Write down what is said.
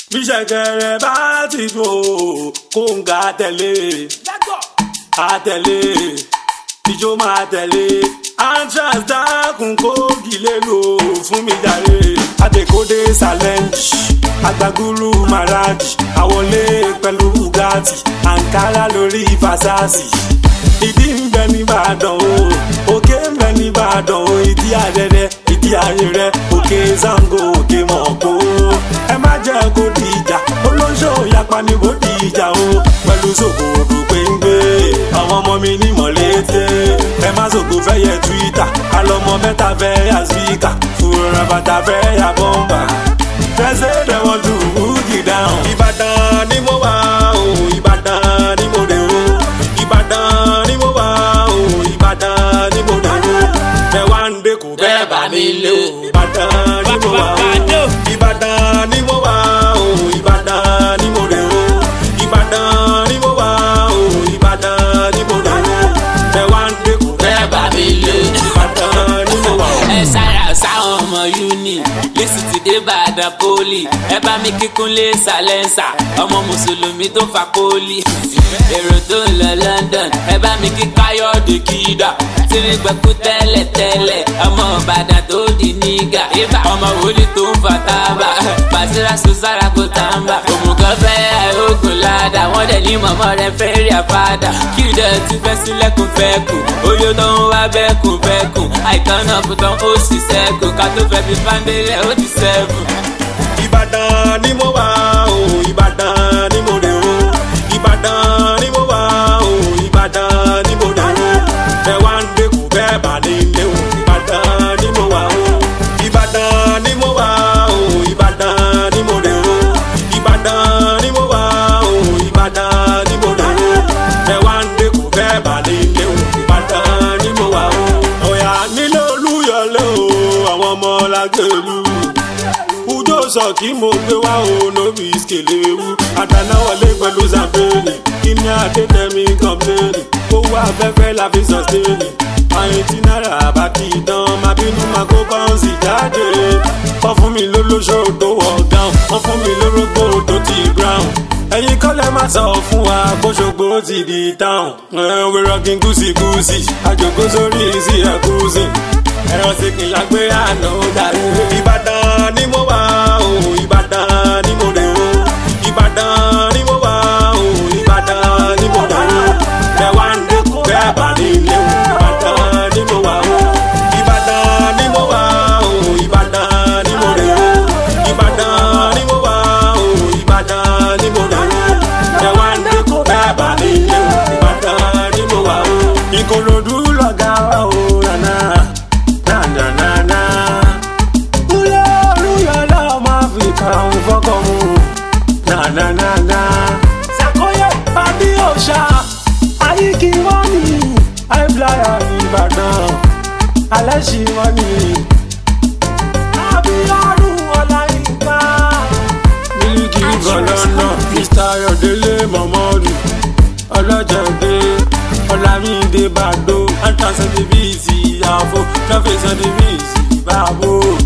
bí ṣẹ̀kẹ̀rẹ̀ bá ti dùn ó kó ń ga tẹ̀lé àtẹ̀lé ìjó máa tẹ̀lé antrax dákun kó gilé lò fún mi jàre àtẹ̀kọ́dé challenge agbagulu maraji àwọlé pẹ̀lú bugatti ankara lórí fasasi ìdí ń bẹ nìbàdàn o òkè ń bẹ nìbàdàn o ìdí àrẹrẹ ìdí ayẹrẹ òkè zango òkè mọ̀kó ẹ má jẹ́ kó di ìjà olóńṣó yapa ni kó di ìjà o pẹ̀lú sòkòrò péńgbé àwọn ọmọ mi ní mọ̀lẹ́tẹ̀ ẹ má sòkò fẹ́ yẹ twitter alọ́mọ mẹ́ta fẹ́ yà spíkà fúnra bàtà fẹ́ yà bọ́mbà fẹsẹ̀ dẹ̀ wọ́n tún wúgì dáhùn. ìbàdàn ni mo wà o ìbàdàn ni mo dé o ìbàdàn ni mo wà o ìbàdàn ni mo dé o bẹ́ẹ̀ wá ń dé kò bẹ́ẹ̀ bá mi lé o ìbàdàn ni mo wà o ìbàdàn ni mo wà o ìbàdàn ni mo dé o ìbàdàn ni mo wà o ìbàdàn ni mo dé o bẹ́ẹ̀ wá ń dé kò bẹ́ẹ̀ bá mi lé o ìbàdàn ni mo wà o. ẹ sára sáwọn ọmọ uni lẹ́sìn ti dé bàdàn poli ẹ bá mi kíkún lé sàlẹ́nsà ọmọ mùsùlùmí tó fa poli èrò tó ń lọ london ẹ bá mi kí káyọ̀dé kídà tírí gbẹ̀kú tẹ́lẹ̀ tẹ́lẹ̀ ọmọ ìbàdàn tó di nígà ibà ọmọ wòlíì tó ń fa tábà bàṣírà sùsára kò tàǹbà òmùgọ̀ fẹ́ àìrógùn ládàá wọ́n dẹ̀ ní mọ̀mọ́ rẹ̀ fẹ́ rí àfàdà kí ìdẹ̀ ti fẹ́ sílẹ̀kùn fẹ́ kù oyè tó ń wá bẹ́ẹ̀kùn bẹ́ẹ̀kùn àìtàn náà kò tán ó sì sẹ́kù ká tó fẹ́ fi fáńdélẹ̀ ó ti sẹ́kù. ìbàdàn ni mo wà o ìbàdàn ni mo dé o ìbàdàn ni mo wà o ìbàdàn ni mo dé o bẹ́ẹ̀ wá ń dé kù bẹ́ẹ̀ bá ní ilé o ìbàdàn ni mo wà o ìbàdàn ni mo wà o ìbàdàn ni mo dé o ìbàdàn ni mo wà o ìbàdàn ni mo dé o bẹ́ẹ̀ wá ń dé kù bẹ́ẹ̀ bá ní ilé o ìbàdàn ni mo wà o. ọ̀yà nílé olúyọlé o àwọn ọmọ làgbèlú ujo sọ kí mo gbé wá o lórí ìskèléwu àdánáwọlé pẹ̀lú zambéèlì kí ni adétẹ̀mí kọ́mpléènì owó afẹ́fẹ́ la fi sọ̀stéènì àyìn tí náírà bá kì í dán máa bínú máa kó báńsì jáde wọ́n fún mi lólóṣó tó wọ̀ gáùn wọ́n fún mi lórógbó tó ti brown ẹ̀yin kọ́lẹ̀ má sọ fún wa bóṣogbo ti di táwọn ẹ̀wẹ̀ rọ́gìn gúúsì-gúúsì àjòkó sórí sí ẹ̀kúsì ẹ̀rọ sì kì í lágbé àná dàrú. ìbàdàn ni mo wà o ìbàdàn ni mo dé o ìbàdàn ni mo wà o ìbàdàn ni mo dé o bẹ́ẹ̀ wá ń dẹ́kun bẹ́ẹ̀ bá ní ilé o ìbàdàn ni mo wà o ìbàdàn ni mo wà o ìbàdàn ni mo dé o ìbàdàn ni mo wà o ìbàdàn ni mo dé o bẹ́ẹ̀ wá ń dẹ́kun bẹ́ẹ̀ bá ní ilé o ìbàdàn ni mo wà o. ìkòròdú lọ̀gá wa o nana nananana. Kúlẹ̀ olúyọ̀lá ọmọ Áfíríkà ń fọ́kọ̀ mu. Nananana. Sàkóyè pàdé òòṣà. Àyíkí wọ́n ní àìfláyà Ìbàdàn. Alẹ́ ṣì wọ́n ní. Abíọ́dún Ọláyínká. Mílíkì Bọ̀lọ́nà. Mr. Ayọ̀délé Mọ̀mọ́dù. Ọlọ́jọ̀dé. Ọlámídé Bàdó. Antan Sẹ́ndébíìsì Àfo. Lọ́fẹ̀ẹ́ Sẹ́ndébíìsì Bàbó.